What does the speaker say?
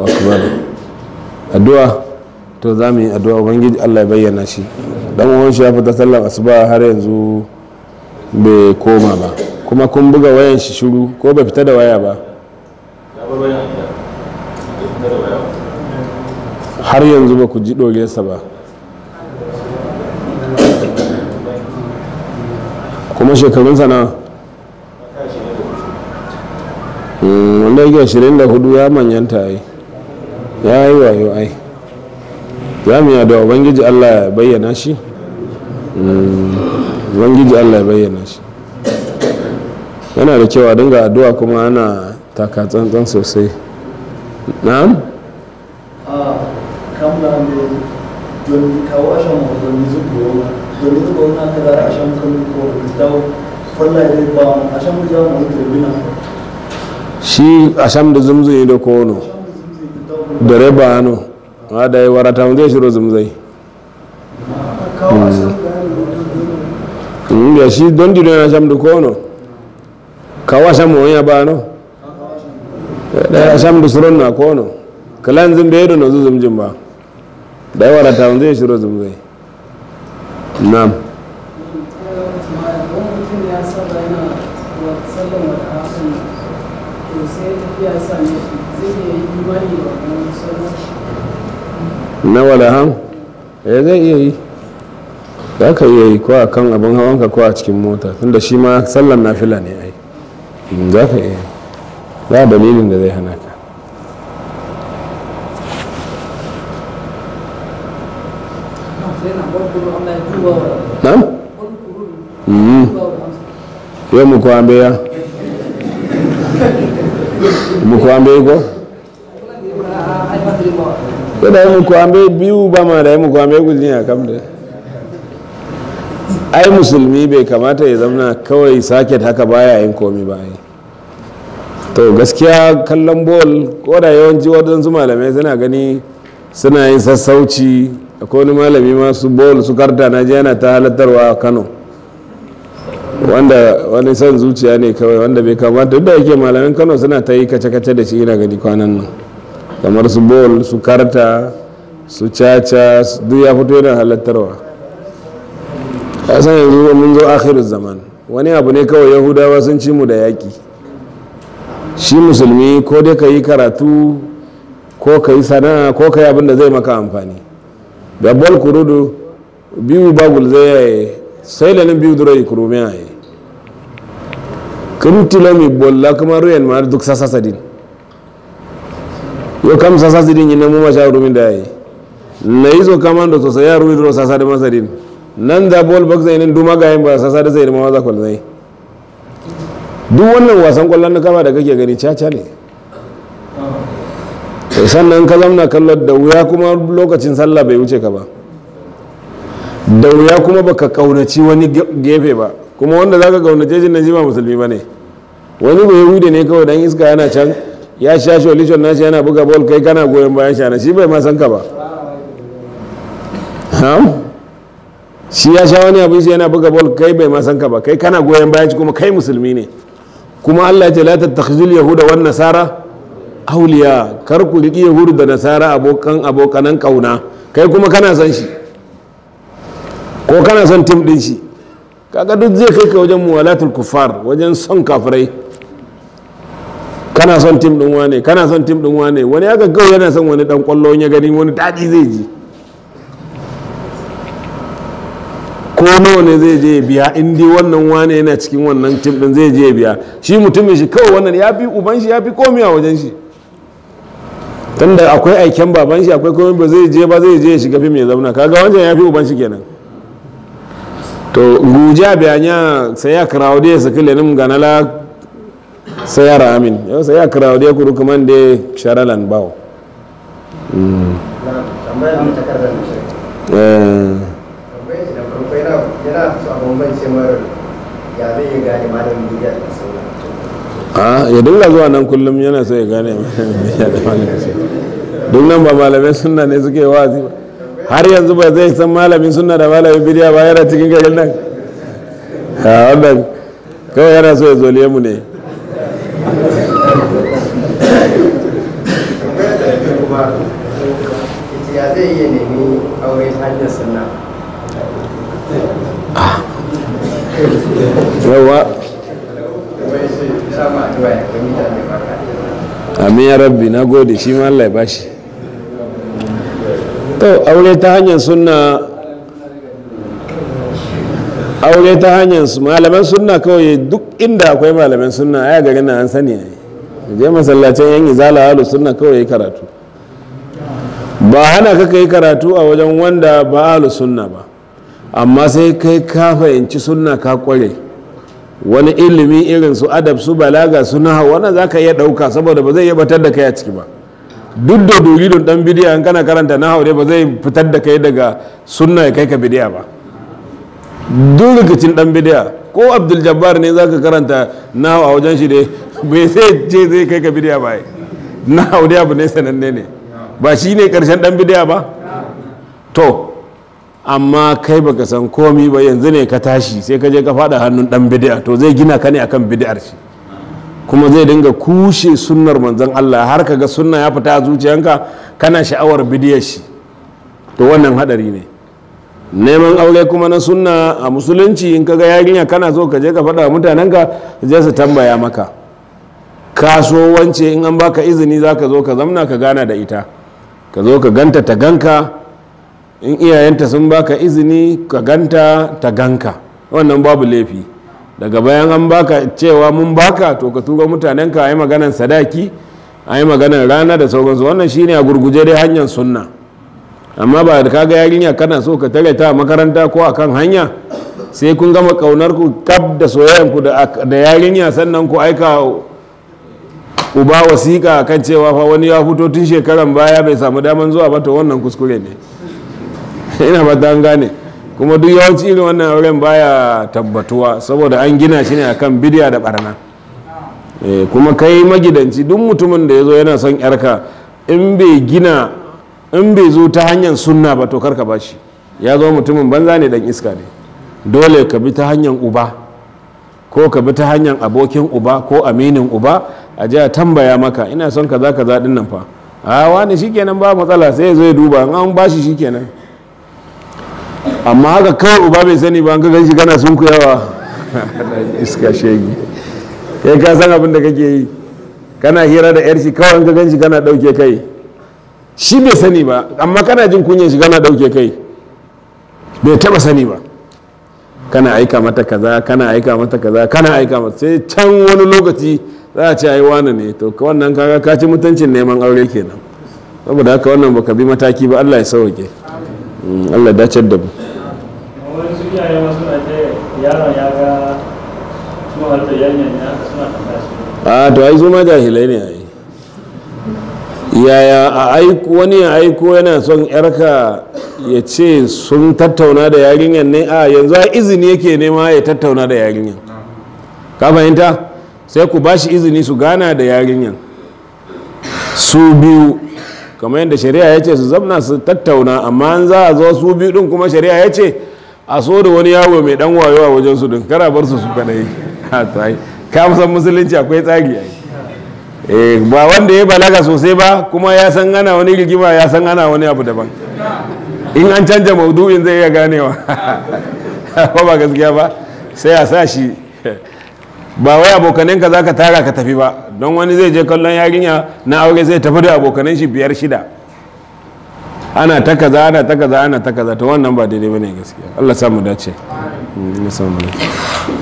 akbar addu'a to za mu yi addu'a ubangiji Allah ya bayyana shi dan uwan shi ya fita sallar asuba har yanzu bai koma ba kuma kun buga wayan shi shiru ko bai fita da waya ba har yanzu ba ku ji ɗoriyarsa ba kuma shekarunsa na wanda yake 24 ya manyanta ai ya yi wayo ai za mu yi da ubangiji allah ya bayyana shi ubangiji allah ya bayyana shi yana da kyau a dinga addu'a kuma ana taka tsantsan sosai na'am kamla ne don kawo ashan don zubo don zubo na ka da ashan kan ko da falla ne ba ashan mu jawo mu turbina shi a sham da zumzui da kono da reba hannu ma da yi warata zai shiro zumzai kawo ashan da shi don dino na sham da kono kawo sham wani ya ba no da sham da suron na kono kalan zumbe ya na zu zumjin ba da yi warata zai shiro zumzai na'am na walahan ya zai iya yi za ka iya yi ko a kan abin hawanka ko a cikin mota tunda shi ma sallan nafila ne ai za ka iya yi za dalilin da zai hana ka na'am yau mu kwambe ya mu kwambe ko ko da mu kwambe biyu ba ma da mu kwambe gulniya kam da ai musulmi bai kamata ya zama kawai saket haka baya yin komi ba ai to gaskiya kallon bol ko da yawanci waɗansu malamai suna gani suna yin sassauci akwai wani malami masu bol su karta na ji yana ta halattarwa a kano wanda wani son zuciya ne kawai wanda bai kamata duk da yake malamin kano suna ta yi kace-kace da shi ina gani kwanan nan kamar su bol su karta su caca duk ya fito yana halattarwa a san yanzu mun zo akhirul zaman wani abu ne kawai yahudawa sun ci mu da yaƙi shi musulmi ko dai ka yi karatu ko ka yi sana'a ko ka yi abin da zai maka amfani da bol kurudu biyu bagul zai yaye sai lanin biyu duro yi kurumi a yi kirtilo mi bolla kuma ruyan ma duk sasa sadin yau kam sasa sadin yi na mu masha rumin da yi na yi zo kama da sosai ya ruwi duro sasa da masadin nan da bol box zai nan duma ga yin ba sasa da zai da mawaza kwal zai duk wannan wasan kwallon na kama da kake gani caca ne sannan ka zamna kallon da wuya kuma lokacin sallah bai wuce ka ba da wuya kuma baka kaunaci wani gefe ba kuma wanda zaka kaunace shi nan shi ba musulmi ba ne wani bai hude ne kawai dan iska yana can ya sha sholishon nashi yana buga bol kai kana goyon bayan shana shi bai ma san ka ba shi ya sha wani abin shi yana buga bol kai bai ma san ka ba kai kana goyon bayan shi kuma kai musulmi ne kuma Allah ya ce la tattakhizul yahuda wan nasara auliya kar ku riki yahudu da nasara abokan abokanan kauna kai kuma kana son shi ko kana son tim din shi kaga duk zai kai ka wajen muwalatul kuffar wajen son kafirai kana son tim din wane kana son tim din wane wani aka kawai yana son wani dan kwallo ya gani wani daɗi zai ji ko nawa ne zai je biya in dai wannan wane yana cikin wannan tim din zai je biya shi mutumin shi kawai wannan ya fi uban shi ya fi komi a wajen shi tunda akwai aiken baban shi akwai komai ba zai je ba zai je ya shiga fim ya zauna kaga wancan ya fi uban shi kenan to guja biyanya sai ya kirawo da ya saki lenin ganala sai ya ramin yau sai ya kirawo da ya kuru kuma da sharalan bawo tambayar da takardar da shi Eh, tambayar shi da farko yana yana so a bambance mara ya zai iya gane malamin bidiyar da sauran a ya dinga zuwa nan kullum yana so ya gane duk nan ba malamai sunna ne suke wazi ba har yanzu ba zai san malamin sunna da malamin bidiya ba yana cikin garin nan a wannan kawai yana so ya zoliye mu ne Umaru ita ya zai iya nemi aure ta hanyar sunna yawa wai shi sama addu'a ya kai mutane baka amin ya rabbi na gode shi ma Allah ya bashi to aure ta hanyar sunna aure ta hanyar su malaman sunna kawai duk inda akwai malaman sunna aya garin na an sani ai je masallacin yan izala halu sunna kawai yi karatu ba hana ka kai karatu a wajen wanda ba halu sunna ba amma sai kai ka fahimci sunna ka kware wani ilimi irin su adab su balaga su naha wannan za ka iya ɗauka saboda ba zai iya batar da kai a ciki ba duk da doridun dan bidiya in kana karanta naha dai ba zai fitar da kai daga sunna ya kai ka bidiya ba duk rikicin dan bidiya ko abdul jabbar ne za ka karanta naha a wajen shi dai bai sai ce zai kai ka bidiya ba naha dai abu ne sananne ne ba shi ne karshen dan bidiya ba to amma kai baka san komi ba yanzu ne ka tashi sai ka je ka fada hannun dan bid'a to zai gina ka ne akan bid'ar shi kuma zai dinga kushe sunnar manzon Allah har ka ga sunna ya fita a zuciyanka kana sha'awar bid'ar shi to wannan hadari ne neman aure kuma na sunna a musulunci in ka ga yarinya kana so ka je ka faɗa mutanenka je su tambaya maka kaso wance in an baka izini za ka zo ka zamna ka gana da ita ka zo ka ganta ta ganka in iyayenta sun baka izini ka ganta ta ganka wannan babu laifi daga bayan an baka cewa mun baka to ka tura mutanenka a yi maganan sadaki a yi maganan rana da sauransu wannan shine a gurguje dai hanyar sunna amma ba da kaga yarinya kana so ka tare ta a makaranta ko akan hanya sai kun gama kaunar ku kaf da soyayyan ku da yarinya sannan ku aika uba wasiƙa kan cewa fa wani ya fito tun shekaran baya bai samu daman zuwa ba to wannan kuskure ne ina ba an gane kuma duk yawanci irin wannan auren baya tabbatuwa saboda an gina shi ne akan bidiya da barna kuma kai magidanci duk mutumin da ya zo yana son yarka in bai gina in bai zo ta hanyar sunna ba to karka ba shi ya zo mutumin banza ne dan iska ne dole ka bi ta hanyar uba ko ka bi ta hanyar abokin uba ko aminin uba a ji a tambaya maka ina son kaza kaza din nan fa a wani shikenan ba matsala sai ya zo ya duba an ba shi shikenan amma haka kawai uba bai sani ba an ka gan shi kana sun kuyawa iska shegi kai ka san abin da kake yi kana hira da yar shi kawai an ka gan shi kana dauke kai shi bai sani ba amma kana jin kunyan shi kana dauke kai bai taba sani ba kana aika mata kaza kana aika mata kaza kana aika mata sai can wani lokaci za a ce ai wani ne to ka wannan kaga ka ci mutuncin neman aure kenan saboda haka wannan baka bi mataki ba Allah ya sauke Allah dace da mu wani su iyaye ma suna ce yaron ya ga suna harta yanyan ya suna tambaya su a to ai su ma jahilai ne ai yaya a aiko wani ya aiko yana son yarka ya ce sun tattauna da yarinyar ne a yanzu a izini yake nema ya tattauna da yarinyar ka fahimta sai ku ba shi izini su gana da yarinyar su biyu kamar yadda shari'a ya ce su zamna su tattauna amma an za a zo su biyu din kuma shari'a ya ce a so da wani yawo mai dan wayo a wajen su din kara bar su su kadai ha to ai ka musan musulunci akwai tsari ai eh ba wanda ya balaga sosai ba kuma ya san ana wani rigima ya san ana wani abu daban in an canja maudu'in zai iya ganewa ko ba gaskiya ba sai a sa shi ba wai abokananka za ka tara ka tafi ba don wani zai je kallon yarinya na aure zai tafi da abokanan shi biyar shida ana ta kaza ana ta kaza ana ta kaza to wannan ba daidai bane gaskiya Allah samu dace Allah samu dace